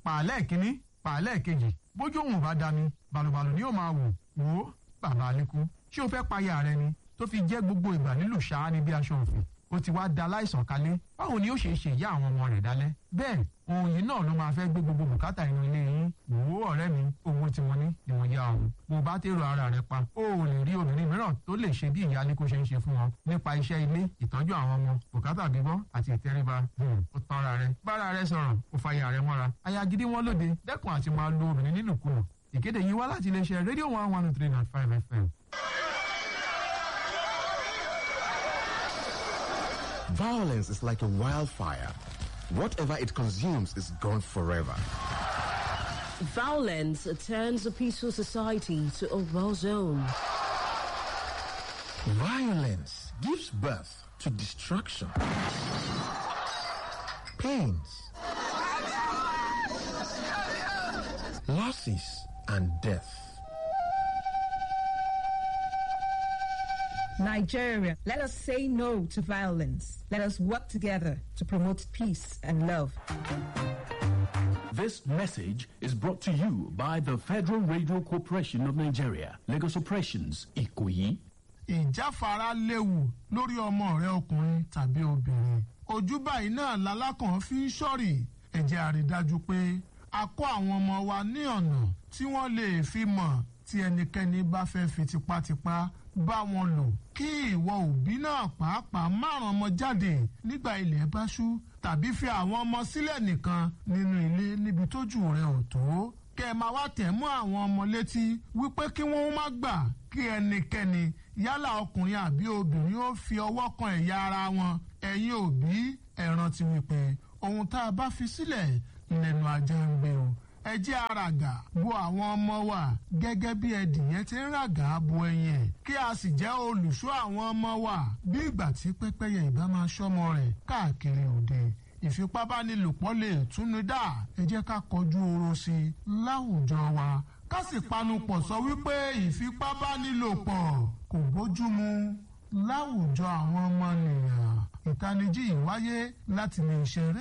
pàálẹ̀ kínní pàálẹ̀ kejì bójú òun bá dami balùbalù ni yóò máa wò wò ó bàbá alẹ́kú ṣé o fẹ́ payà rẹ ni tó fi jẹ́ gbogbo ìgbà nílùú ṣáá ni bí aṣọ òfin ó ti wá da láìsàn kalẹ̀ báwo ni ó ṣe ṣe ìyá àwọn ọmọ rẹ̀ dálẹ́ bẹ́ẹ̀ ohun yìí náà ló máa fẹ́ gbé gbogbo bùkátà inú ilé yín wò ó ọ̀rẹ́ mi owó tí mo ní ni mo yá ọ̀hún bó bá tèrò ara rẹ pa ó ò lè rí obìnrin mìíràn tó lè ṣe bí ìyá alẹ́kó ṣe ń ṣe fún wọn nípa iṣẹ́ ilé ìtọ́jú àwọn ọmọ bùkátà bíbọ́ àti ìtẹríba ó tán ara rẹ bára rẹ sọ̀rọ̀ ó fa ìyá rẹ mọ́ra aya gidi wọn lóde dẹ́kun àti máa lo obìnrin nínúkulù ìkéde yìí wá láti iléeṣẹ́ rédíò one one three nine five fm. Violence is like a wildfire. Whatever it consumes is gone forever. Violence turns a peaceful society to a war zone. Violence gives birth to destruction, pains, losses, and death. Nigeria, let us say no to violence. Let us work together to promote peace and love. This message is brought to you by the Federal Radio Corporation of Nigeria, Lagos Operations, Ikoyi. ìjáfara léwu lórí ọmọ rẹ ọkùnrin tàbí obìnrin ojú báyìí náà lalákàn fi ń ṣọ́rì ẹ jẹ́ a rí dájú pé a kọ́ àwọn ọmọ wa ní ọ̀nà tí wọ́n lè fi mọ̀ tí ẹnikẹ́ni bá fẹ́ fi tipátipá bá wọn lò kí ìwọ òbí náà pàápàá márùn ọmọ jáde nígbà ilẹ̀ bá ṣú tàbí fi àwọn ọmọ sílẹ̀ nìkan nínú ilé níbi tójú rẹ ò tó kẹ ẹ máa wá tẹ̀ mọ́ àwọn ọmọ létí wípé kí wọ́n má gbà kí ẹnikẹ́ni yálà ọkùnrin àbí obìnrin ó fi ọwọ́ kan ẹ̀yà ara wọn ẹ̀yin òbí ẹ rántí wípé ohun tá a bá fi sílẹ̀ lẹ́nu ajá ń gbé o ẹ jẹ́ àràgà bo àwọn ọmọ wa gẹ́gẹ́ bí ẹdìyẹ ti ń ràgà bo ẹyin ẹ̀ kí a sì jẹ́ olùṣọ́ àwọn ọmọ wa bí ìgbà tí pẹ́pẹ́yẹ ìbá máa ṣọ́mọ rẹ̀ káàkiri òde ìfipábánilòpọ̀ lè túnú dá ẹ jẹ́ ká kọjú oró sí i láwùjọ wa ká sì panupọ̀ sọ wípé ìfipábánilòpọ̀ kò bójúmu láwùjọ àwọn ọmọnìyàn ìtanijí ìwáyé láti lè ṣeré.